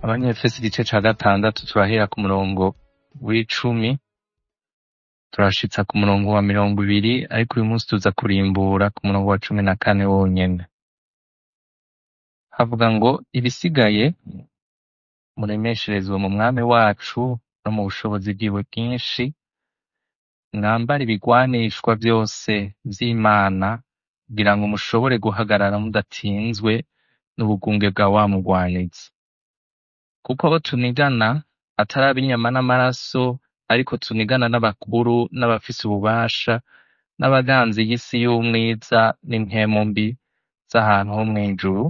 abanyefesi igice ca gatandatu turahera ku murongo w'icumi turashitsa ku murongo wa mirongo ibiri ariko uyu munsi tuza kurimbura ku murongo wa cumi na kane wonyene havuga ngo ibisigaye muremesherezwe mu mwami wacu no mu bushobozi bwiwe bwinshi mwambare ibigwanishwa vyose vy'imana kugira ngo mushobore guhagarara mudatsinzwe n'ubugunge bwa wa mugwanizi kuko abo tunigana atari ab'inyama n'amaraso ariko tunigana n'abakuru n'abafise ububasha n'abaganzi y'isi y'umwiza n'impwemu mbi z'ahantu ho mw'ijuru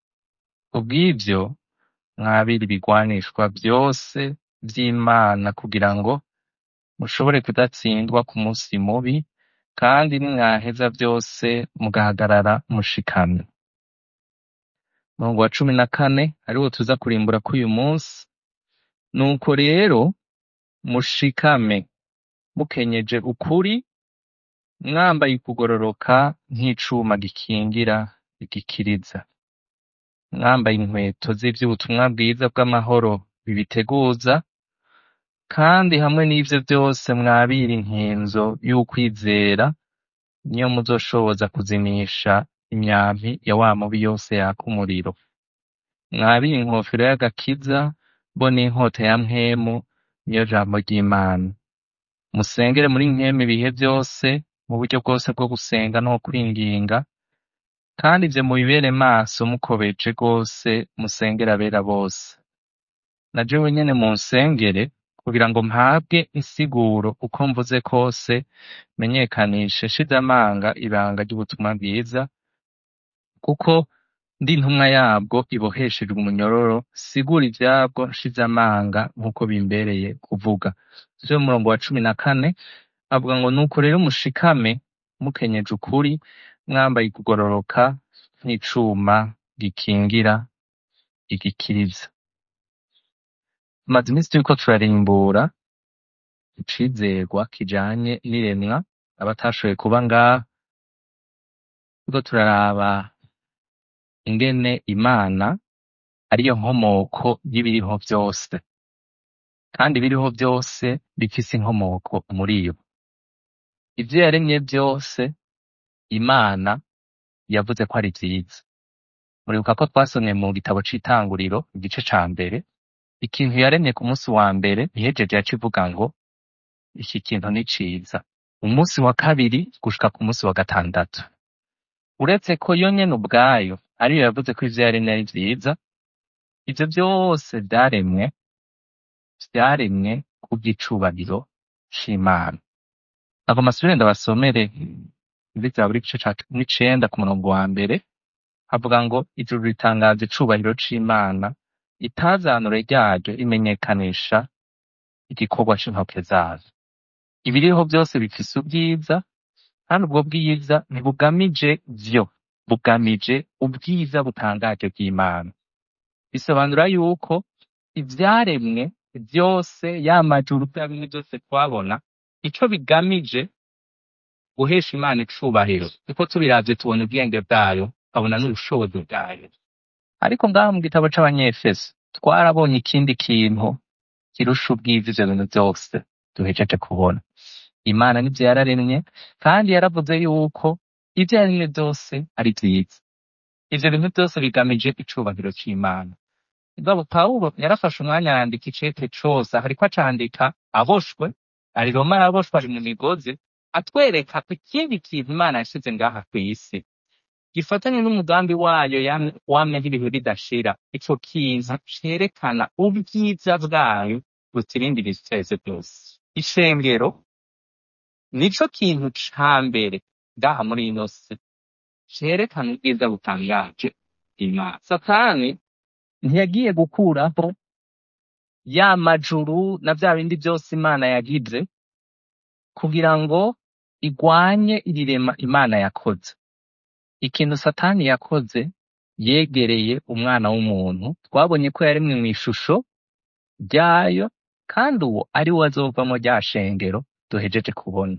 kubw'ivyo mwabire ibigwanishwa vyose vy'imana kugira ngo mushobore kudatsindwa ku musi mubi kandi nimwaheza vyose mugahagarara mushikamye umurongo wa cumi na kane ariwo tuza kurimbura k'uyu munsi nuko rero mushikame mukenyeje ukuri mwambaye ukugororoka nk'icuma gikingira igikiriza mwambaye inkweto z'ivy'ubutumwa bwiza bw'amahoro bibiteguza kandi hamwe n'ivyo vyose mwabira inkinzo y'ukwizera niyo muzoshoboza kuzimisha imyampi ya wa mubi yose yaka umuriro mwabire inkofero y'agakiza bo n'inkota ya mpwemu niyo jambo ry'imana musengere muri nkemu ibihe vyose mu buryo bwose bwo gusenga no kwinginga kandi ivyo mubibere maso mukobeje rwose musengere abera bose na jewe nyene munsengere kugira ngo mpabwe insiguro uko mvuze kose menyekanishe shize amanga ibanga ry'ubutumwa bwiza kuko ndi intumwa yabwo iboheshejwe umunyororo sigura ivyabwo nshize amanga nk'uko bimbereye kuvuga vyo mu murongo wa cumi na kane avuga ngo nuko rero mushikame mukenyeje ukuri mwambaye kugororoka nk'icuma gikingira igikiriza tumaze iminsi turiko turarimbura icizerwa kijanye n'iremwa abatashoboye kuba ngaha turiko turaraba ingene imana ariyo nkomoko y'ibiriho vyose kandi ibiriho vyose bifise inkomoko muri yo ivyo yaremye vyose imana yavuze ko ari vyiza muribuka ko twasomye mu gitabo c'itanguriro igice ca mbere ikintu yaremye ku munsi wa mbere ihejeje yaca ivuga ngo iki kintu ni ciza umunsi wa kabiri gushika ku munsi wa gatandatu uretse ko yo nyene ubwayo ariyo yavuze ko ivyo yaremye ari vyiza ivyo vyose vyaremwe vyaremwe kubw'icubahiro c'imana ntabwo masubire ndabasomere muri zaburi igice ca n'icenda ku murongo wa mbere havuga ngo ijuru ritangaza icubahiro c'imana itazanure ryaryo rimenyekanisha igikorwa c'intoke zazo ibiriho vyose bifise ubwiza kandi ubwo bwiza ntibugamije vyo bugamije ubwiza butangaje bw'imana bisobanura yuko ivyaremwe vyose ya majuru vya bimwe vyose twabona ico bigamije guhesha imana icubahiro kuko tubiravye tubona ubwenge bwayo tukabona n'ubushobozi bwayo ariko ngaha mu gitabo c'abanyefeso twarabonye ikindi kintu kirusha ubwiza ivyo bintu vyose duhejeje kubona imana nivyo yararemye kandi yaravuze yuko ivyo yaremye vyose ari vyiza ivyo bintu vyose bigamije icubahiro c'imana mugabo pawulo yarafashe umwanya arandika icete cose aho ariko acandika aboshwe ari roma araboshwe ari mu migozi atwereka ko ikindi kintu imana yashize ngaha kw'isi gifatanye n'umugambi wayo yam- wamye nk'ibihe bidashira ico kintu cerekana ubwiza bwayo butirindi ibiteze byose ishengero nico kintu ca mbere ngaha muri ino si cerekana ubwiza butangaje imana satani ntiyagiye gukuraho ya majuru na vya bindi vyose imana yagize kugira ngo igwanye irirema imana yakoze ikintu satani yakoze yegereye umwana w'umuntu twabonye ko yaremwe mw'ishusho ryayo kandi uwo ari we azovamo rya shengero duhejeje kubona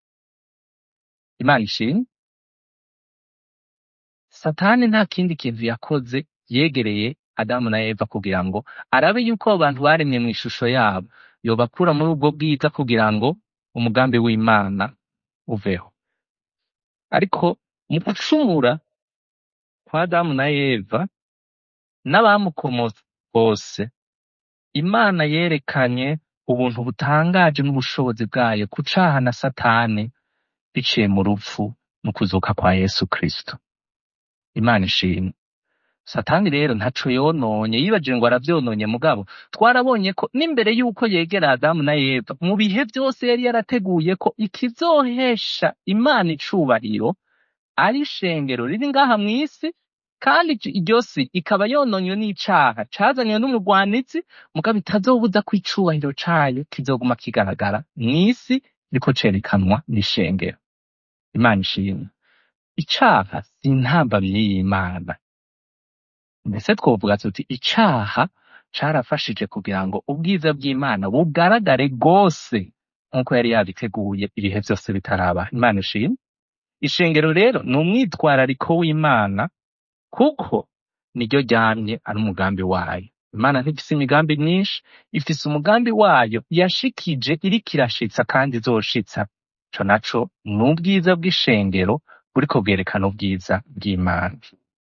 imana ishimwe satani nta kindi kintu yakoze yegereye adamu na eva kugira ngo arabe yuko abo bantu baremye mu ishusho yabo yobakura muri ubwo bwiza kugira ngo umugambi w'imana uveho ariko mu gucumura kwa adamu na eva n'abamukomotse bose imana yerekanye ubuntu butangaje n'ubushobozi bwayo ku caha na satani biciye mu rupfu no kuzuka kwa yesu kristo imana ishimwe satani rero ntaco yononye yibajije ngo aravyononye mugabo twarabonye ko n'imbere y'uko yegera adamu na eva mu bihe vyose yari yarateguye ko ikizohesha imana icubahiro ari ishengero riri ngaha mw'isi kandi ic- iryo si ikaba yononywe n'icaha cazanywe n'umugwanizi mugabo itazobuza ko icubahiro cayo kizoguma kigaragara mw'isi riko cerekanwa n'ishengero imana ishimwe icaha si intambamyi y'imana mbese twovuga tuti icaha carafashije kugira ngo ubwiza bw'imana bugaragare rwose nk'uko yari yabiteguye ibihe vyose bitaraba imana ishimwe ishengero rero ni umwitwarariko w'imana kuko niryo ryamye ari umugambi wayo imana ntifise imigambi myinshi ifise umugambi wayo yashikije iriko irashitsa kandi izoshitsa ico naco ni ubwiza bw'ishengero buriko bwerekana ubwiza bw'imana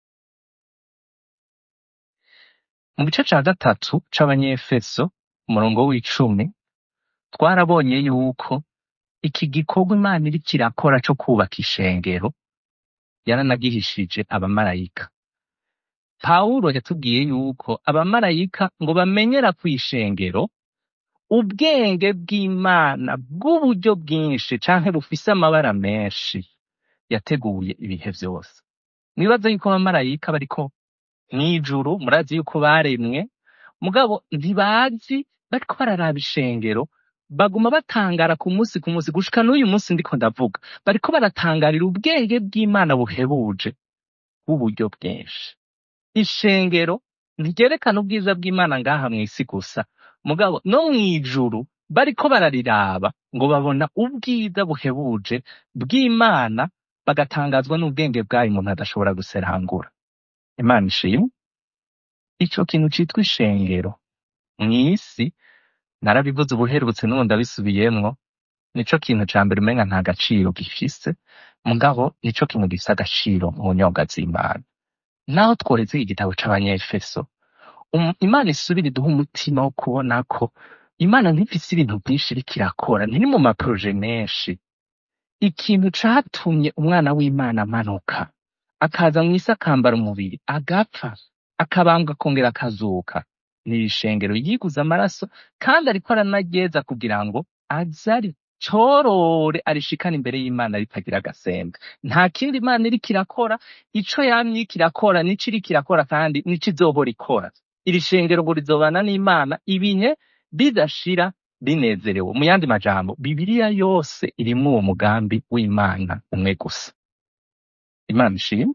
mu gice ca gatatu c'abanyefeso umurongo w'icumi twarabonye yuko iki gikorwa imana iriko irakora co kubaka ishengero yaranagihishije abamarayika pawulo yatubwiye yuko abamarayika ngo bamenyera kw'ishengero ubwenge bw'imana bw'uburyo bwinshi canke bufise amabara menshi yateguye ibihe vyose mwibaza yuko abamarayika bariko mw'ijuru murazi yuko baremwe mugabo ntibazi bariko bararaba ishengero baguma batangara ku munsi ku munsi gushika n'uyu munsi ndiko ndavuga bariko baratangarira ubwenge bw'imana buhebuje bw'uburyo bwinshi ishengero ntiryerekana ubwiza bw'imana ngaha mw'isi gusa mugabo no mw'ijuru bariko barariraba ngo babona ubwiza buhebuje bw'imana bagatangazwa n'ubwenge bwayo umuntu adashobora guserangura imana ishimwe ico kintu citwa ishengero mw'isi narabivuze ubuherutse n'ubu ndabisubiyemwo nico kintu ca mbere umenga nta gaciro gifise mugabo nico kintu gifise agaciro mu nyobwa z'imana naho tworetse igitabo c'abanyefeso um, imana isubira iduha umutima wo kubona ko imana ntifise ibintu vyinshi iriko irakora ntiri mu maproje menshi ikintu catumye umwana w'imana amanuka akaza mw'isi akambara umubiri agapfa akabambwa akongera akazuka ni ishengero yiguze amaraso kandi ariko aranaryeza kugira ngo aze aricorore arishikane imbere y'imana ritagira agasembe nta kindi imana iriko irakora ico yamye iriko irakora nico iriko irakora kandi nico izohora ikora iri shengero ngo rizobana n'imana ibihe bidashira binezerewe mu yandi majambo bibiliya yose irimwo uwo mugambi w'imana umwe gusa imana ishimwe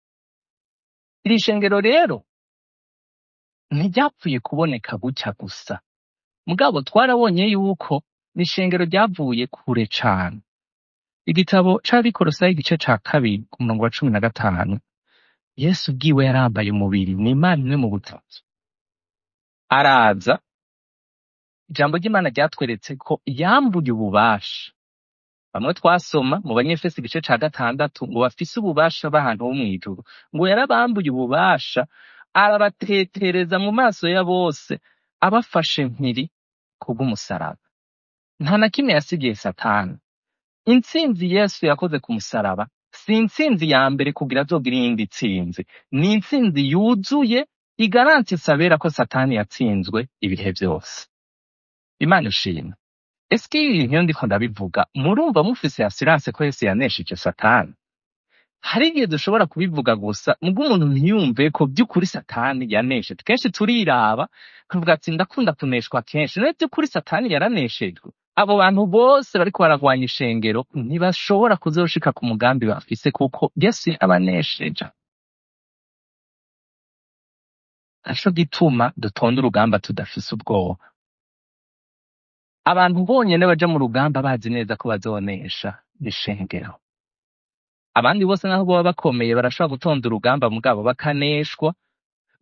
iri shengero rero ntiryapfuye kuboneka gutya gusa mugabo twarabonye yuko ni ishengero ryavuye kure cane igitabo c'abikorosayi igice ca kabiri ku murongo wa cumi na gatanu yesu ubwiwe yarambaye umubiri ni imana imwe mu butatu araza ijambo ry'imana ryatweretse ko yambuye ububasha bamwe twasoma mu banyefesi igice ca gatandatu ngo bafise ububasha b'ahantu ho mw'ijuru ngo yarabambuye ububasha arabatetereza mu maso ya bose abafashe mpiri kubw'umusaraba nta na kimwe yasigiye satani intsinzi yesu yakoze ku musaraba si intsinzi ya mbere kugira azogira iyindi tsinzi ni intsinzi yuzuye igaranti isabera ko satani yatsinzwe ibihe vyose imana ishimwe ese iyo ibintu iyo ndiko ndabivuga murumva mufise assurance ko yesu yanesheje satani hari igihe dushobora kubivuga gusa mubwo umuntu ntiyumve ko by'ukuri satani yanesheje kenshi turiraba tukavuga ati ndakunda kuneshwa kenshi nawe by'ukuri satani yaraneshejwe abo bantu bose bariko baragwanya ishengero ntibashobora kuzoshika ku mugambi bafise kuko yesu yabanesheje naco gituma dutonda urugamba tudafise ubwoba abantu bonyene baja mu rugamba bazi neza ko bazonesha ishengero abandi bose naho boba bakomeye barashobora gutonda urugamba mugabo bakaneshwa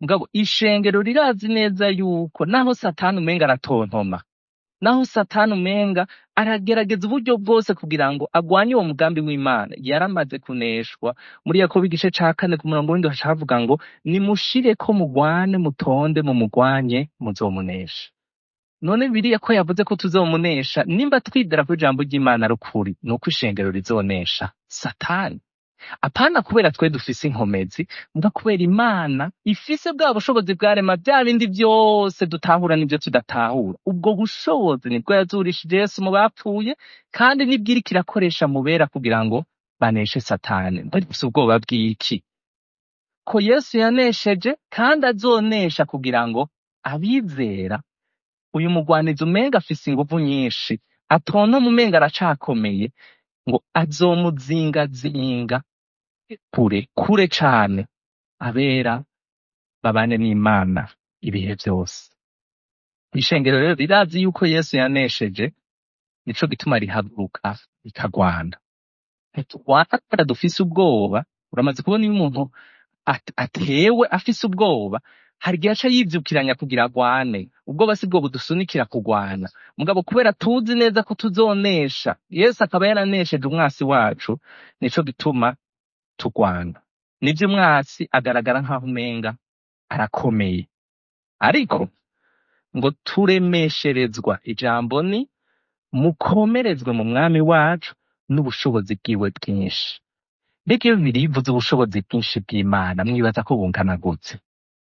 mugabo ishengero rirazi neza yuko naho satani umenga aratontoma naho satani umenga aragerageza uburyo bwose kugira ngo agwanye uwo mugambi w'imana yaramaze kuneshwa muri yakobo igice ca kane ku murongo w'indwi haca havuga ngo nimushireko mugwane mutonde mumugwanye muzomunesha none biriya ko yavuze ko tuzomunesha nimba twidera ko ijambo ry'imana ari ukuri ni uko ishengero rizonesha satani apana kubera twe dufise inkomezi muga kubera imana ifise bwa bushobozi bwarema bya bindi byose dutahura n'ibyo tudatahura ubwo bushobozi nibwo yazurishije yesu mu bapfuye kandi nibwo iriko irakoresha mu bera kugira ngo baneshe satani bari bafise ubwoba bw'iki ko yesu yanesheje kandi azonesha kugira ngo abizera uyu mugwanizi umenga afise inguvu nyinshi atontoma umenga aracakomeye ngo azomuzingazinga kure kure cane abera babane n'imana ibihe vyose ishengero rero rirazi yuko yesu yanesheje nico gituma rihaguruka rikagwana ntiturwana kubera dufise ubwoba uramaze kubona iyo umuntu at- atewe afise ubwoba hari igihe aca yivyukiranya kugira agwane ubwoba si bwo budusunikira kugwana mugabo kubera tuzi neza ko tuzonesha yesu akaba yaranesheje umwasi wacu nico gituma tugwana nivyo umwasi agaragara nk'aho umenga arakomeye ariko ngo turemesherezwa ijambo ni mukomerezwe mu mwami wacu n'ubushobozi bwiwe bwinshi mbega iyo bibiri bivuze ubushobozi bwinshi bw'imana mwibaza ko bungana gute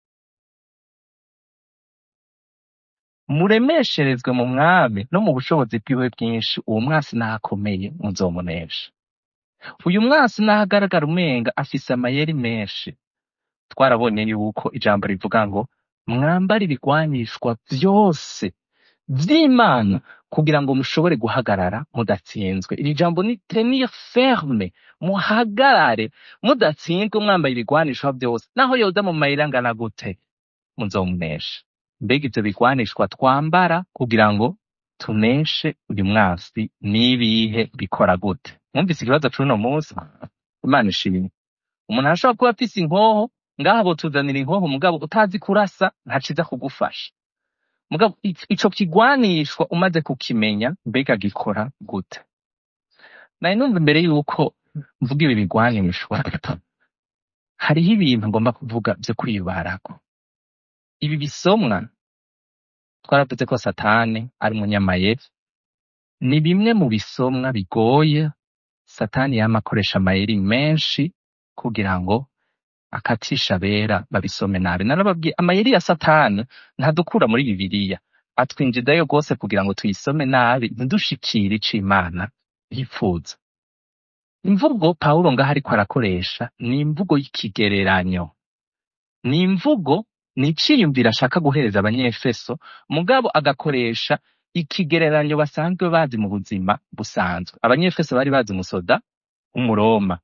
muremesherezwe mu mwami no mu bushobozi bwiwe bwinshi uwo mwasi nahakomeye muzomunesha uyu mwasi nahagaragara umenga afise amayeri menshi twarabonye yuko ijambo rivuga ngo mwambare ibigwanishwa vyose vy'imana kugira ngo mushobore guhagarara mudatsinzwe iri jambo ni tenir ferme muhagarare mudatsinzwe mwambaye ibigwanishwa vyose naho yoza mu mayeri angana gute muzomunesha mbega ivyo bigwanishwa twambara kugira ngo tuneshe uyu mwasi n'ibihe bikora gute mwumvise ikibazo c'uno munsi imana ishimwe umuntu arashobora kuba afise inkoho ngaha botuzanira inkoho mugabo utazi kurasa ntaciza kugufasha mugabo i- ico kigwanishwa umaze kukimenya mbega gikora gute nari numva imbere yuko mvuga ibi bigwanishwa hariho ibintu ngomba kuvuga vyo kwibarako ibi bisomwa twaravuze ko satani ari umunyamayeri ni bimwe mu bisomwa bigoye satani yama akoresha amayeri menshi kugira ngo akatisha abera babisome nabi narababwiye amayeri ya satani ntadukura muri bibiliya atwinjizayo rwose kugira ngo tuyisome nabi ntidushikire ico imana yifuza imvugo pawulo ngaho ariko arakoresha ni imvugo y'ikigereranyo ni imvugo ni iciyumviro ashaka guhereza abanyefeso mugabo agakoresha ikigereranyo basanzwe bazi mu buzima busanzwe abanyefeso bari bazi umusoda umuroma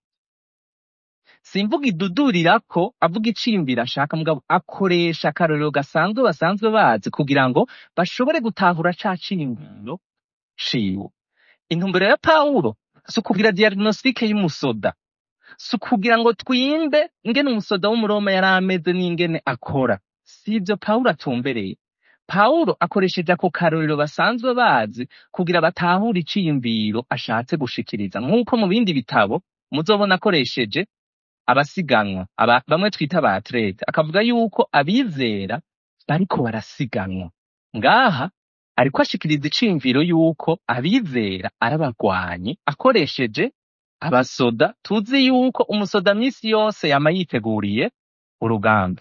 si imvugo idudurira ko avuga iciyumviro ashaka mugabo akoresha akarorero gasanzwe basanzwe bazi kugira ngo bashobore gutahura ca ciyumviro ciwe intumbero ya pawulo si ukugira diagnostique y'umusoda si ukugira ngo twimbe ingene umusoda w'umuroma yari ameze n'ingene akora si ivyo pawulo atumbereye pawulo akoresheje ako karorero basanzwe bazi kugira batahure iciyumviro ashatse gushikiriza nk'uko mu bindi bitabo muzobona akoresheje abasiganwa aba, bamwe twita ba atlete akavuga yuko abizera bariko barasiganwa ngaha ariko ashikiriza iciyumviro yuko abizera ari abagwanyi akoresheje abasoda tuzi yuko umusoda misi yose yama yiteguriye urugamba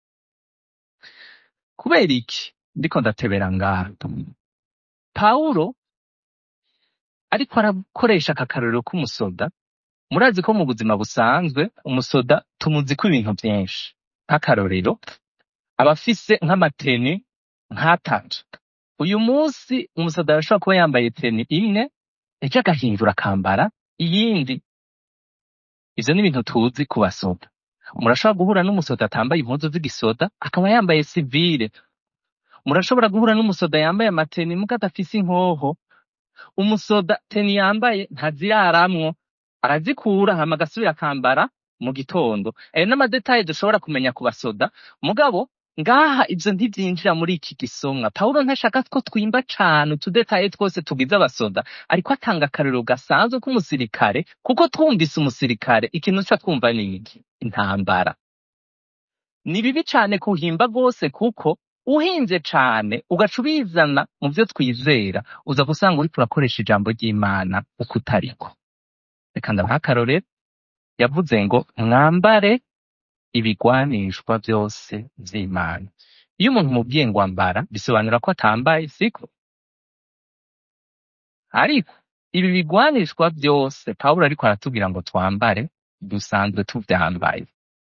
kubera iki ndiko ndatebera ngaha pawulo ariko arakoresha aka karorero k'umusoda murazi ko mu buzima busanzwe umusoda tumuziko ibintu vyinshi nk'akarorero aba afise nk'amateni nk'atatu uyu munsi umusoda arashobora kuba yambaye teni imwe ejo agahindura akambara iyindi ivyo ni ibintu tuzi ku basoda murashobora guhura n'umusoda atambaye impuzu z'igisoda akaba yambaye sivile murashobora guhura n'umusoda yambaye amateni muga adafise inkoho umusoda teni yambaye ntaziraramwo arazikura hama agasubira akambara mu gitondo ayo n'amadetaye dushobora kumenya ku basoda mugabo ngaha ivyo ntivyinjira muri iki gisomwa pawulo ntashaka ko twimba cane utudetaye twose tugize abasoda ariko atanga akarero gasanzwe k'umusirikare kuko twumvise umusirikare ikintu tuca twumva ni iki intambara ni bibi cane kuhimba rwose kuko uhinze cane ugaca ubizana mu vyo twizera uza gusanga uriko urakoresha ijambo ry'imana uko utariko reka ndabaha akarorero yavuze ngo mwambare ibigwanishwa vyose vy'imana iyo umuntu mubwiye ngo ambara bisobanura ko atambaye siko ariko ibi bigwanishwa vyose pawulo ariko aratubwira ngo twambare dusanzwe tuvyambaye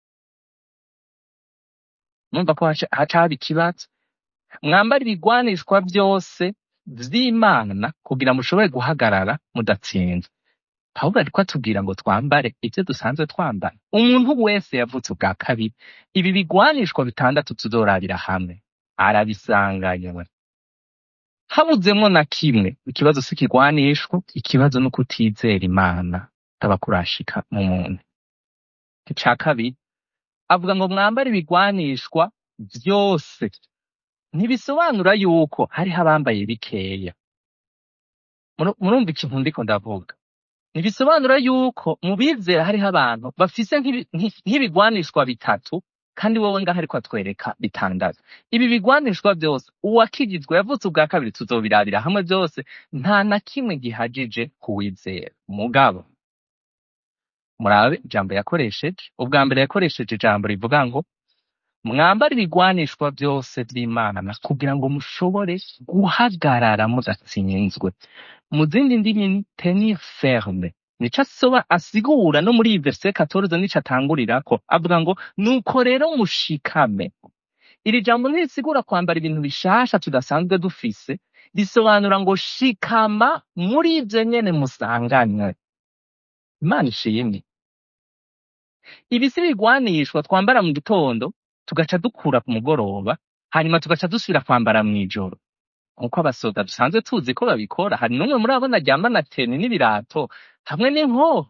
numva ko haca haca haba ikibazo mwambare ibigwanishwa vyose vy'imana kugira mushobore guhagarara mudatsinzwe pawulo ariko atubwira ngo twambare ivyo dusanzwe twambara umuntu wese yavutse ubwa kabiri ibi bigwanishwa bitandatu tuzorabira hamwe arabisanganywe habuzemwo na kimwe ikibazo si ikigwanishwa ikibazo ni ukutizera imana taba kurashika mu muntu ica kabiri avuga ngo mwambare ibigwanishwa vyose ntibisobanura yuko hariho abambaye bikeya Muru- murumva ikintu ndiko ndavuga ntibisobanura yuko mu bizera hariho abantu bafise nk'ibi- nk'i- nk'ibigwanishwa bitatu kandi wowe ngaho ariko atwereka bitandatu ibi bigwanishwa vyose uwakijijwe yavutse ubwa kabiri tuzobirabira hamwe vyose nta na kimwe gihagije kuwizera mugabo murabe ijambo yakoresheje ubwa mbere yakoresheje ijambo rivuga ngo mwambare ibigwanishwa vyose vy'imana kugira ngo mushobore guhagarara mudatsinzwe mu zindi ndimi ni tenir ferme nico asoba asigura no muri iyi verse 14 nico atangurirako avuga ngo nuko rero mushikame iri jambo ntirisigura kwambara ibintu bishasha tudasanzwe dufise risobanura ngo shikama muri ivyo nyene musanganywe imana ishimwe ibi si bigwanishwa twambara mu gitondo tugaca dukura ku mugoroba hanyuma tugaca dusubira kwambara mw'ijoro nkuko abasoda dusanzwe tuzi ko babikora hari n'umwe muri abo naryambana teni n'ibirato hamwe n'inkoho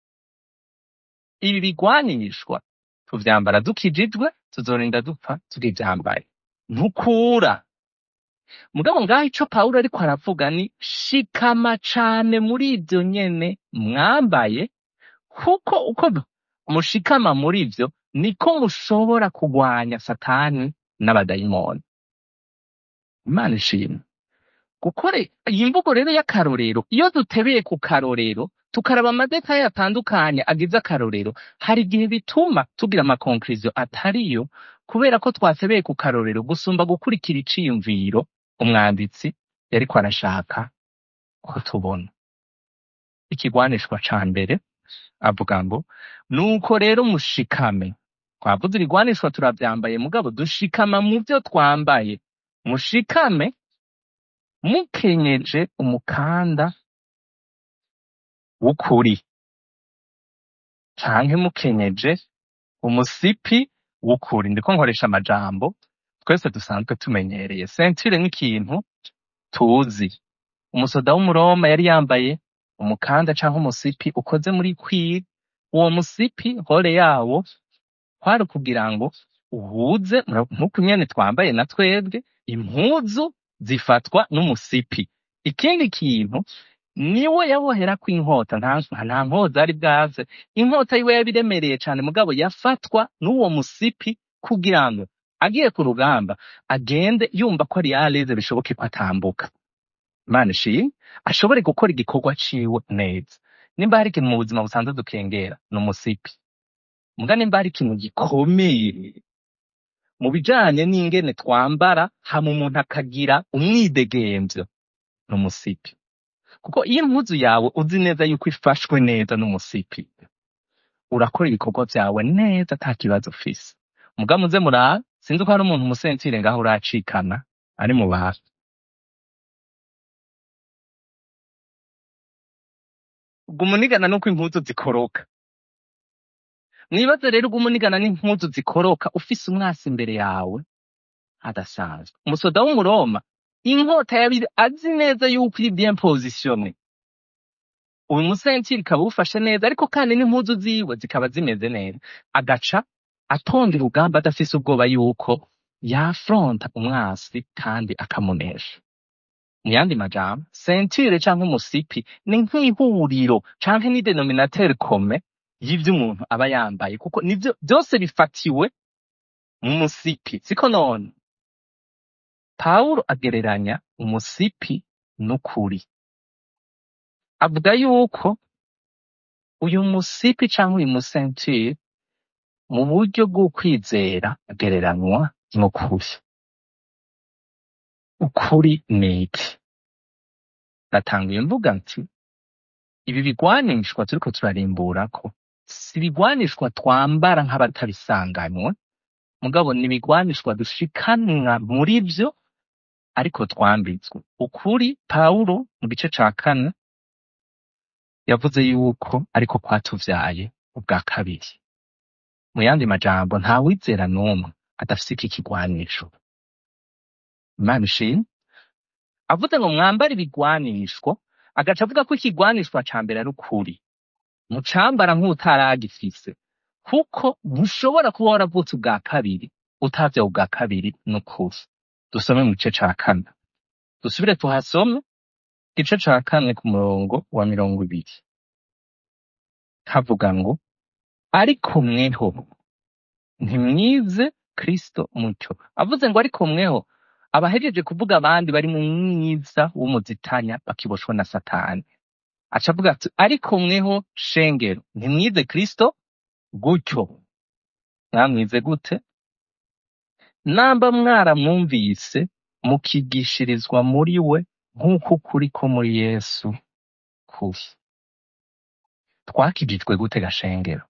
ibi bigwanishwa tuvyambara dukijijwe tuzorinda dupfa tukivyambaye ntukura mugabo ngaho ico pawulo ariko aravuga ni shikama cane muri ivyo nyene mwambaye kuko uko mushikama muri ivyo niko mushobora kugwanya satani n'abadayimoni imana ishimwe gukore iyi mvugo rero y'akarorero iyo dutebeye ku karorero tukaraba amadetaye atandukanye agize akarorero hari igihe bituma tugira amakonkiriziyo atariyo kubera ko twatebeye ku karorero gusumba gukurikira iciyumviro umwanditsi yariko arashaka ko tubona ikigwanishwa ca mbere avuga ngo nuko rero mushikame twavuze ibigwanishwa turavyambaye mugabo dushikama mu vyo twambaye mushikame mukenyeje umukanda w'ukuri canke mukenyeje umusipi w'ukuri ndiko nkoresha amajambo twese dusanzwe tumenyereye sentire nk'ikintu tuzi umusoda w'umuroma yari yambaye umukanda canke umusipi ukoze muri kwiri uwo musipi hore yawo kwari kugira ngo uhuze mura- nk'uko nyene twambaye na twebwe impuzu zifatwa n'umusipi ikindi kintu niwe yaboherako inkota nta nta nkota zari bwaze inkota yiwe yabiremereye cane mugabo yafatwa n'uwo musipi kugira ngo agiye ku rugamba agende yumva ko ari yareze bishoboke ko atambuka imana ishimwe ashobore gukora igikorwa ciwe neza nimba hari ikintu mu buzima busanzwe dukengera ni umusipi muga nimba hari ikintu gikomeye mu bijanye n'ingene twambara hama umuntu akagira umwidegemvyo ni umusipi kuko iyo impuzu yawe uzi neza yuko ifashwe neza n'umusipi urakora ibikorwa vyawe neza ata kibazo ufise muga muze murabe sinzi ko hari umuntu umusentire ngaho uracikana ari mu bantu ubwo umunigana nuko impuzu zikoroka mwibaze rero ubwo umunigana n'impuzu zikoroka ufise umwasi imbere yawe adasanzwe umusoda w'umuroma inkota yabiri azi neza yuko iri bien positione uyu musentiri ukaba uwufashe neza ariko kandi n'impuzu ziwe zikaba zimeze neza agaca atonda urugamba adafise ubwoba yuko yafronta umwasi kandi akamunesha mu yandi majambo sentire canke umusipi ni nk'ihuriro canke ni denominateur commun y'ivyo umuntu aba yambaye kuko nivyo byose bifatiwe mu musipi siko none pawulo agereranya umusipi n'ukuri avuga yuko uyu musipi canke uyu musentire mu buryo bw'ukwizera agereranywa n'ukuri ukuri ni iki natanguye mvuga nti ibi bigwanishwa turiko turarimburako si ibigwanishwa twambara nk'abatabisanganywe mugabo ni ibigwanishwa dushikanwa muri vyo ariko twambitswe ukuri pawulo mu gice ca kane yavuze yuko ariko kwatuvyaye ubwa kabiri mu yandi majambo nta wizera n'umwe adafise iki kigwanisho imana ishimwe avuze ngo mwambare ibigwanishwa agaca avuga ko ikigwanishwa ca mbere ari ukuri mucambara nk'utaragifise kuko ntushobora kuba waravutse ubwa kabiri utavyawe ubwa kabiri n'ukuri dusome mu gice ca kane dusubire tuhasome igice ca kane ku murongo wa mirongo ibiri havuga ngo ariko mweho ntimwize kristo mucyo avuze ngo ariko mweho abahejeje kuvuga abandi bari mu mwiza w'umuzitanya bakiboshwa na satani aca avuga ati ariko mweho shengero ntimwize kristo gutyo mwamwize gute namba mwaramwumvise mukigishirizwa muri we nk'uko ukuri ko muri yesu kuri twakijijwe gute gashengero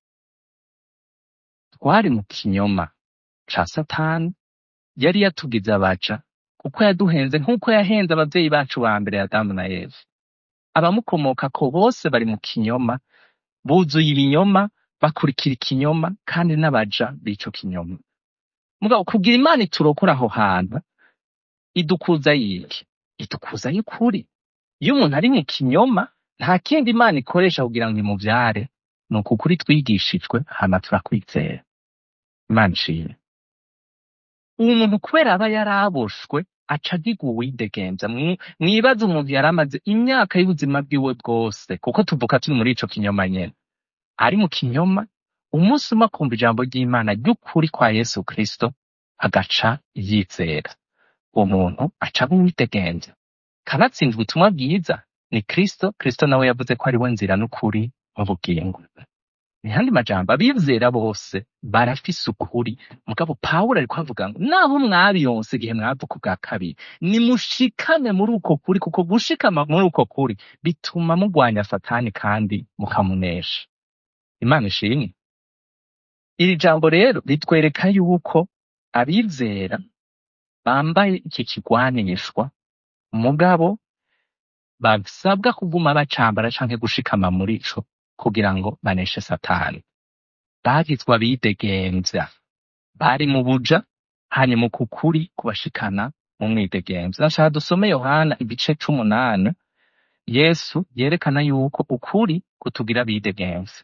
twari mu kinyoma ca satani yari yatugize abaja kuko yaduhenze nk'uko yahenze abavyeyi bacu ba mbere adamu na eva abamukomokako bose bari mu kinyoma buzuye ibinyoma bakurikira ikinyoma kandi n'abaja b'ico kinyoma mugabo kugira imana iturokora aho hantu idukuza yiki idukuza y'ukuri iyo umuntu ari mu kinyoma nta kindi imana ikoresha kugira ngo imuvyare ni uku kuri twigishijwe hama turakwizera imana ishimwe uwo muntu kubera aba yaraboshwe aca agiga uwidegemvya Mwi- mwibaze umuntu yari amaze imyaka y'ubuzima bwiwe bwose kuko tuvuka turi muri ico kinyoma nyene ari mu kinyoma umunsi umwe akumva ijambo ry'imana ry'ukuri kwa yesu kristo agaca yizera uwo muntu aca aba uwidegemvya kanatsinda ubutumwa bwiza ni kristo kristo nawe yavuze ko ari we nzira n'ukuri n'ubugingo mu yandi majambo abizera bose barafise ukuri mugabo pawulo ariko avuga ngo naho mwabiyonse igihe mwavuka ubwa kabiri nimushikame muri uko kuri kuko gushikama muri uko kuri bituma mugwanya satani kandi mukamunesha imana ishimwe iri jambo rero ritwereka yuko abizera bambaye iki kigwanishwa mugabo basabwa kuguma bacambara canke gushikama muri ico kugira ngo baneshe satani bagizwe abidegemvya bari mu buja hanyuma uku kuri kubashikana mu mwidegemvya nashaka dusome yohana igice c'umunani yesu yerekana yuko ukuri kutugira abidegemvya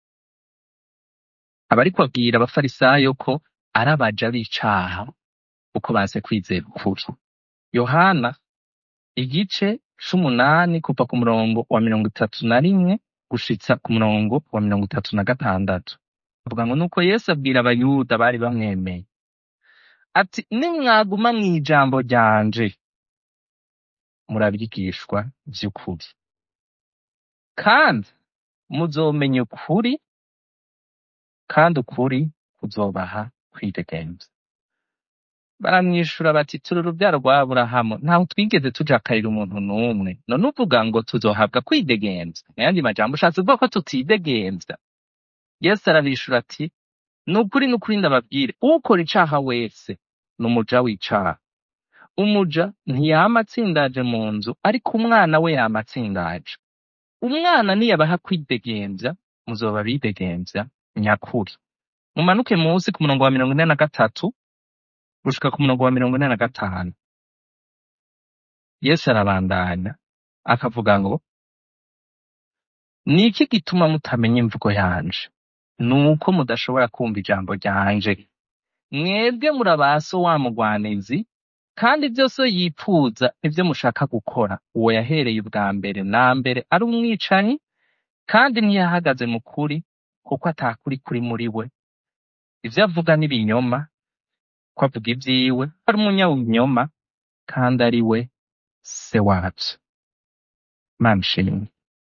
aba ariko abwira abafarisayo ko ari abaja b'icaha uko baze kwizera ukuri yohana igice c'umunani kuva ku murongo wa mirongo itatu na rimwe gushitsa ku murongo wa mirongo itatu na gatandatu avuga ngo nuko yesu abwira abayuda bari bamwemeye ati nimwaguma mw'ijambo ryanje murabigishwa vy'ukuri kandi muzomenya ukuri kandi ukuri kuzobaha kwidegemvya baramwishura bati turi uruvyaro rwa aburahamu ntaho twigeze tujakarira umuntu n'umwe none uvuga ngo tuzohabwa kwidegemvya nayandi majambo ushatse kuvuga ko tutidegemvya yesu arabishura ati ni ukuri ni ukuri ndababwire ukora icaha wese ni umuja w'icaha umuja ntiyama atsindaje mu nzu ariko umwana we yama atsindaje umwana niyabaha kwidegemvya muzoba bidegemvya nyakuri mumanuke munsi ku murongo wa mirongo ine na gatatu gushika ku murongo wa mirongo ine na gatanu yesu arabandanya akavuga ngo ni iki gituma mutamenya imvugo yanje ni uko mudashobora kumva ijambo ryanje mwebwe murabaso wa mugwanizi kandi byose yipfuza ibyo mushaka gukora uwo yahereye ubwa mbere na mbere ari umwicanyi kandi ntiyahagaze mu kuri kuko atakuri kuri muri we ivyo avuga n'ibinyoma ko avuga ivyiwe ari umunyabinyoma kandi ari we se wavyo mana ishimwe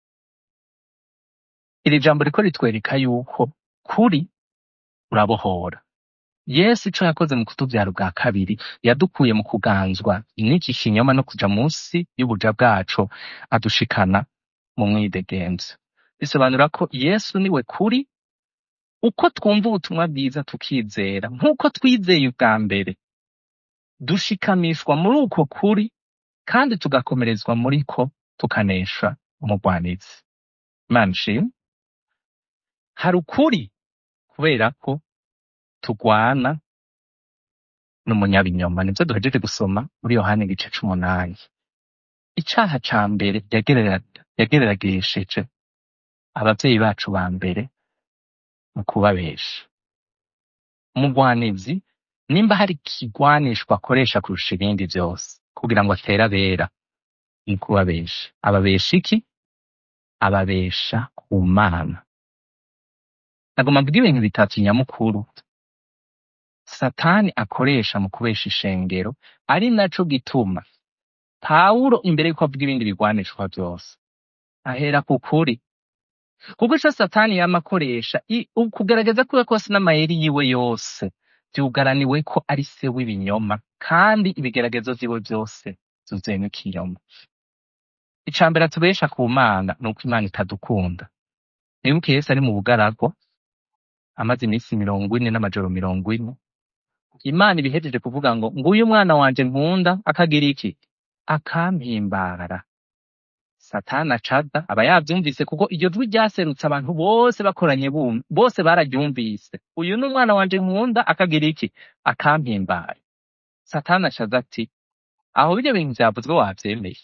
iri jambo riko ritwereka yuko kuri urabohora yesu ico yakoze mu kutuvyara ubwa kabiri yadukuye mu kuganzwa n'iki kinyoma no kuja munsi y'ubuja bwaco adushikana mu mwidegemvyo bisobanura ko yesu niwe kuri uko twumva ubutumwa bwiza tukizera nk'uko twizeye ubwa mbere dushikamishwa muri uko kuri kandi tugakomerezwa muri ko tukanesha umugwanizi imana ishimwe hari ukuri kubera ko tugwana n'umunyabinyoma nivyo duhejeje gusoma muri yohani igice c'umunani icaha ca mbere yagerera- yagereragesheje abavyeyi bacu ba mbere mu kubabesha umugwanizi nimba hari ikigwanishwa akoresha kurusha ibindi vyose kugira ngo atere abera ni kubabesha ababesha iki ababesha ku mana nagomba mvuga ibintu bitatu nyamukuru satani akoresha mu kubesha ishengero ari naco gituma pawulo imbere yuko avuga ibindi bigwanishwa vyose ahera ku kuri kuko ico satani yama akoresha i- ukugerageza kwiwe kose n'amayeri yiwe yose vyugaraniwe ko ari se w'ibinyoma kandi ibigeragezo vyiwe vyose vyuzuyemwo ikinyoma ica mbere atubesha ku mana ni uko imana itadukunda nibuke yesu ari mu bugaragwa amaze iminsi mirongo ine n'amajoro mirongo ine imana ibihejeje kuvuga ngo nguyu umwana wanje nkunda akagira iki akampimbara satani acaza aba yavyumvise kuko iryo jwi ryaserutse abantu bose bakoranye bumva bose bararyumvise uyu ni umwana wanje nkunda akagira iki akampimbara satani acaza ati aho biryo bintu vyavuzwe wavyemeye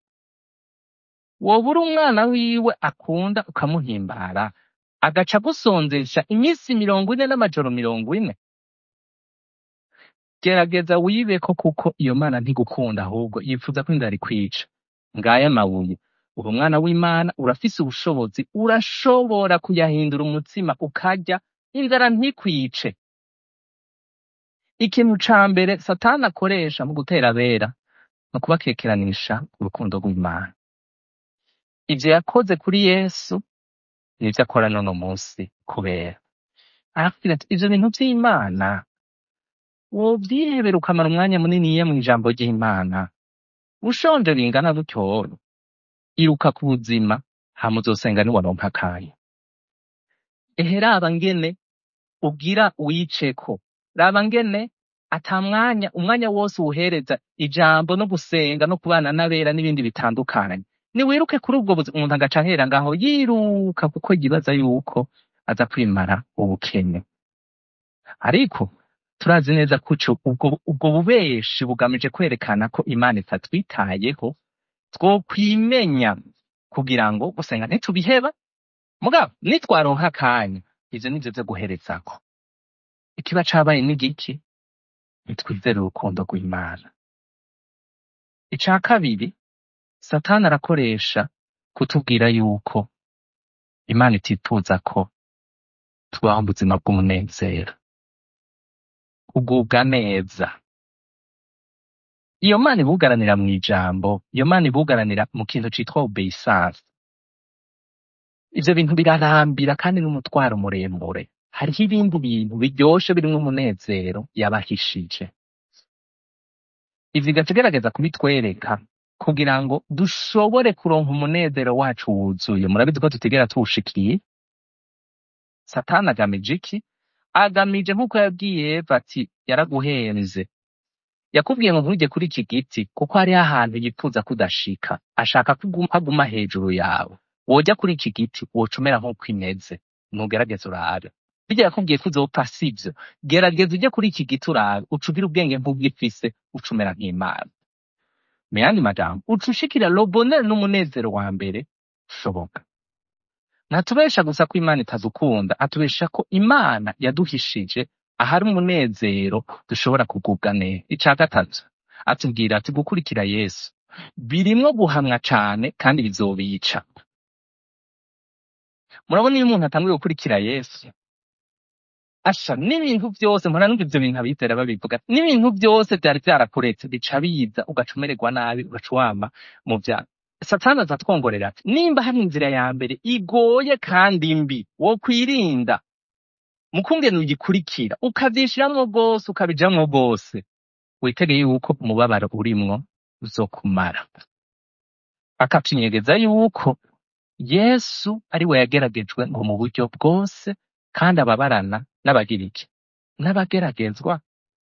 woba uri umwana wiwe akunda ukamuhimbara agaca agusonzesha iminsi mirongo ine n'amajoro mirongo ine gerageza wibeko kuko iyo mana ntigukunda ahubwo yifuza ko inzara ikwica ngaya mabuye uri umwana w'imana urafise ubushobozi urashobora kuyahindura umutsima ukarya inzara ntikwice ikintu ca mbere satani akoresha mu gutera abera ni ukubakekeranisha urukundo rw'imana ivyo yakoze kuri yesu nivyo akora n'uno munsi kubera arakubwira ati ivyo bintu vy'imana wovyihebera ukamara umwanya muniniya mw'ijambo ry'imana ushonje bingana gutyo iruka ku buzima hama uzosenga niwaronka akanya ehe raba ngene ugira wiceko raba ngene ata mwanya umwanya wose uwuhereza ijambo no gusenga no kubana n'abera n'ibindi bitandukanye niwiruke kuri ubwo buzima umuntu agaca ahera ngaho yiruka kuko yibaza yuko aza kwimara ubukene ariko turazi neza ko ico- ubwo ubwo bubeshi bugamije kwerekana ko imana itatwitayeho twokwimenya kugira ngo gusenga ntitubiheba mugabo nitwaronka akanya ivyo nivyo vyo guherezako ikiba cabaye n'igiki nitwizere urukundo rw'imana ica kabiri satani arakoresha kutubwira yuko imana itifuza ko tubaho ubuzima bw'umunezero kugubwa neza iyo mana ibugaranira mu ijambo iyo mana ibugaranira mu kintu citwa obeyisanse ivyo bintu birarambira kandi n'umutwaro muremure hariho ibindi bintu biryoshe birimwo umunezero yabahishije ivyo igaca igerageza kubitwereka kugira ngo dushobore kuronka umunezero wacu wuzuye murabizi ko tutigera tuwushikiye satani agamije iki agamije nk'uko yabwiye eva ati yaraguhenze yakubwiye ngo ntujye kuri iki giti kuko hariho ahantu yifuza kudashika ashaka ko uguma aguma hejuru yawe woja kuri iki giti wocumera nk'uko imeze nugerageza urabe birya yakubwiye ko uzopfa sivyo gerageza uje kuri iki giti urabe uca ugira ubwenge nk'ubwifise uca umera nk'imana mu yandi majambo uca ushikira lo bonheur n'umunezero wa mbere ushoboka ntatubesha gusa ko imana itadukunda atubesha ko imana yaduhishije ahari umunezero dushobora kugubwa neza ica gatatu atubwira ati gukurikira yesu birimwo guhamwa cane kandi bizobica murabona iyo umuntu atanguye gukurikira yesu asha n'ibintu vyose mpora numva ivyo bintu abizera babivuga n'ibintu vyose vyari vyarakuretse bica biza ugaca umererwa nabi ugaca wama mu vyaha satani aza atwongorera ati nimba hari inzira ya mbere igoye kandi mbi wokwirinda mukungene uyikurikira ukavyishiramwo rwose ukabijamwo rwose witegeye yuko umubabaro urimwo uzokumara akatunyegeza yuko yesu ari we yageragejwe ngo mu buryo bwose kandi ababarana n'abagira iki n'abageragezwa